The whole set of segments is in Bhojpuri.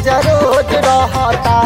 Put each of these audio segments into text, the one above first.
राजा रोज रहता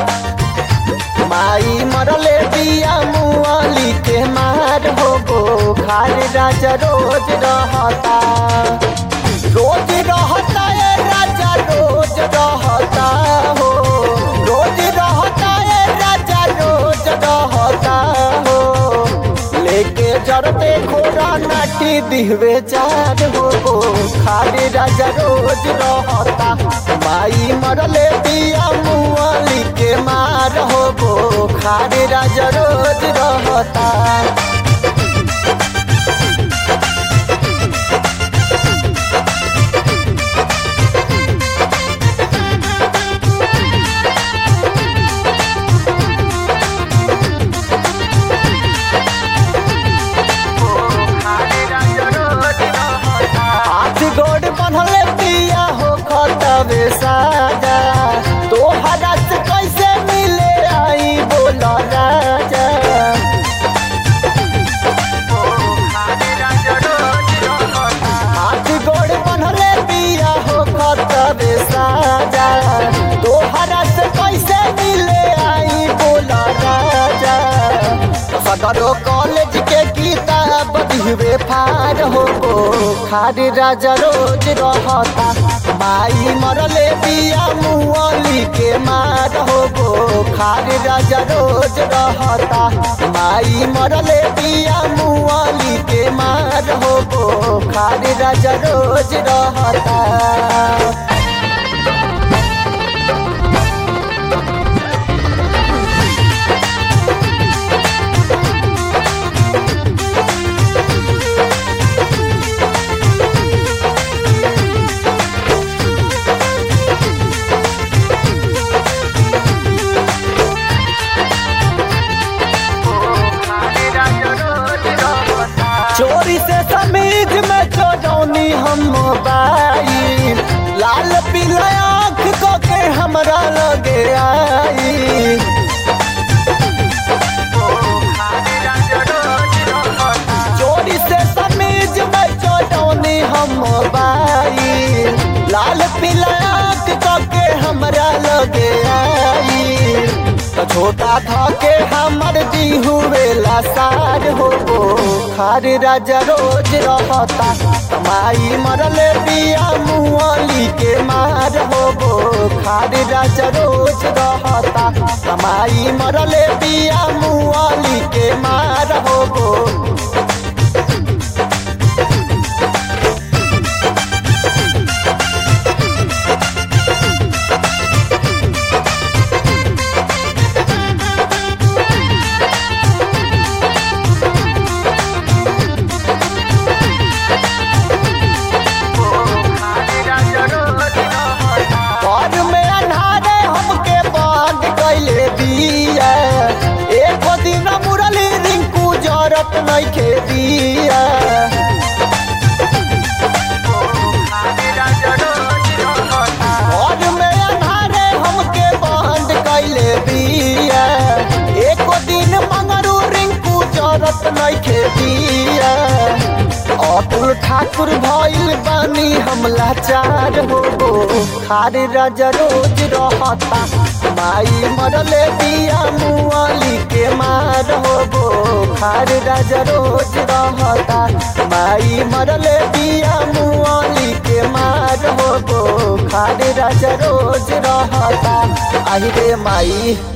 माई मरले दिया मुआली के मार हो गो खार राजा रोज रहता रोज रहता है राजा रोज रहता हो रोज रहता है राजा रोज रहता हो लेके जरते खोरा नाटी दिहवे चार हो गो खाली राजा रोज रहता माई मरले दिया मुआली के मार हो गो खाली राजा रोज रहता हाथ गोड़ बनले पिया हो खतबे साजा तोहरा से कैसे मिले आई बोला राजा हाथ गोड़ बनले पिया हो खतबे साजा तोहरा से कैसे मिले आई बोला राजा सदरो कॉलेज के किताब दिहवे फार हो गो खार राजा रोज रहता माई मरले बिया मुअली के मार हो गो खार राजा रोज रहता माई मरले बिया मुअली के मार हो गो खार राजा रोज रहता चोरी से समीज में चोरौनी हम मोबाइल लाल पीला आँख को के हमरा लगे आई चोरी से समीज में चोरौनी हम मोबाइल लाल पीला आँख को के हमरा लगे आई तो छोटा था के हमर दी हुए लासार हो गो खार राजा रोज रहता माई मरले बिया मुआली के मार हो गो खार राजा रोज रहता माई मरले बिया मुआली के मार हो गो घर में अन्हारे हमके बंद कैले दिया एक दिन मुरली रिंकू जरत नइखे दिया घर में अन्हारे हमके बंद कैले दिया एक दिन मंगरू रिंकू जरत नइखे दिया अतुल ठाकुर भइल बानी हम लाचार हो गो खार राजा रोज रहता माई मरले बिया मुआली के मार हो गो खार राजा रोज रहता माई मरले बिया मुआली के मार हो गो खार राजा रोज रहता आई रे माई